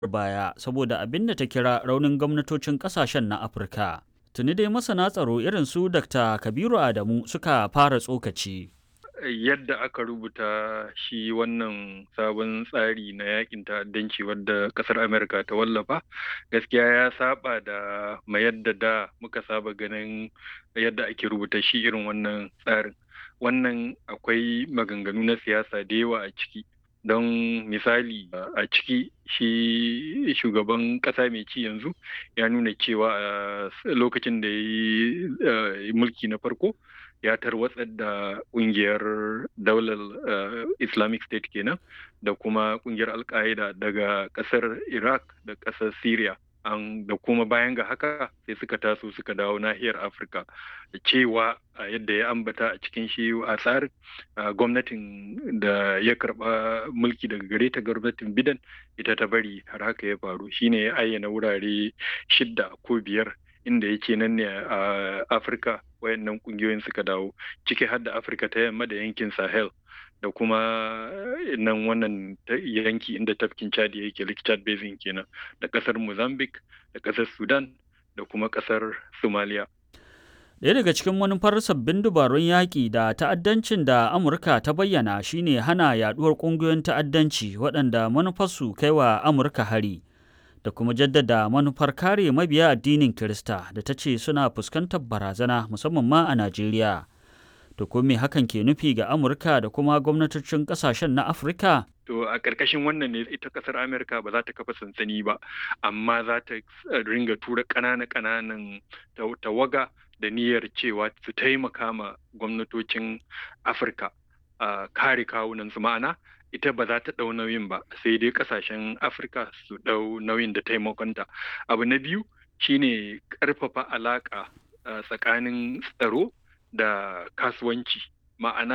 baya saboda abin da ta kira raunin gwamnatocin kasashen na Afirka. Tuni dai masana tsaro irin su Dr. Kabiru Adamu suka fara tsokaci. yadda aka rubuta shi wannan sabon tsari na yakin ta'addanci wadda kasar Amerika ta wallafa gaskiya ya saba da ma yadda da muka saba ganin yadda ake rubuta shi irin wannan tsarin wannan akwai maganganu na siyasa da yawa a ciki don misali a ciki shi shugaban kasa mai ci yanzu ya nuna cewa a lokacin da ya yi mulki na farko ya tarwatsar da kungiyar daular islamic state kenan da kuma kungiyar al-qaeda daga kasar iraq da kasar syria an da kuma bayan ga haka sai suka taso suka dawo nahiyar afirka da cewa yadda ya ambata a cikin shi a tsarin gwamnatin da ya karba mulki daga gare ta gwamnatin bidan ita ta bari har haka ya faru shine ya ayyana wurare shidda ko biyar inda yake nan ne a afirka wayannan kungiyoyin suka dawo ciki har da afirka ta yamma da yankin sahel da kuma nan wannan yanki inda tafkin chad yake lake chad basin kenan da kasar mozambique da kasar sudan da kuma kasar somalia Ɗaya daga cikin manufar sabbin dabarun yaƙi da ta'addancin da Amurka ta bayyana shine hana yaɗuwar ƙungiyoyin ta'addanci waɗanda manufarsu kai wa Amurka hari. da kuma jaddada manufar kare mabiya addinin Kirista da ta ce suna fuskantar barazana musamman ma a Najeriya. To ko me hakan ke nufi ga Amurka da kuma gwamnatocin kasashen na Afirka? To a ƙarƙashin wannan ne ita ƙasar Amerika ba za ta kafa sansani ba, amma za ta ringa tura ƙananan-ƙananan tawaga da niyyar cewa su taimaka ma gwamnatocin Afirka a kare kawunansu ma'ana ita ba za ta ɗau nauyin ba sai dai ƙasashen afirka su ɗau nauyin da taimakonta abu na biyu shine ƙarfafa alaƙa tsakanin tsaro da kasuwanci ma'ana